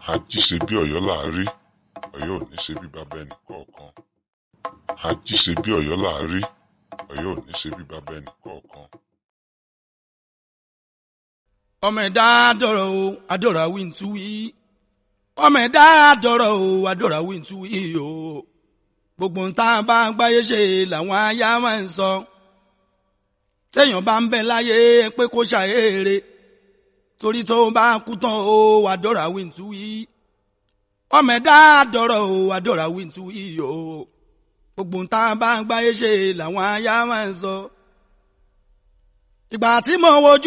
ají ṣe bí Ọ̀yọ́ là á rí Ọ̀yọ́ ò ní ṣe bí bàbá ẹnì kọ̀ọ̀kan ají ṣe bí Ọ̀yọ́ là á rí Ọ̀yọ́ ò ní ṣe bí bàbá ẹnì kọ̀ọ̀kan. ọmọ ẹ̀dá dọ̀rọ̀ o adọ̀rọ̀ àwí ń tú wí ọmọ ẹ̀dá dọ̀rọ̀ o adọ̀rọ̀ àwí ń tú wí o gbogbo ń tá a bá gbáyé ṣe làwọn aya máa ń sọ téèyàn bá ń bẹ láyé pé kó ṣàyèrè torí tó bá kú tán o adọ̀rọ̀ àwí ń tú wí ọmọ ẹ̀dá dọ̀rọ̀ o adọ̀rọ̀ àwí ń tú wí o gbogbo ń tá a bá gbáyé ṣe làwọn aya máa ń sọ ìgbà tí mo wojú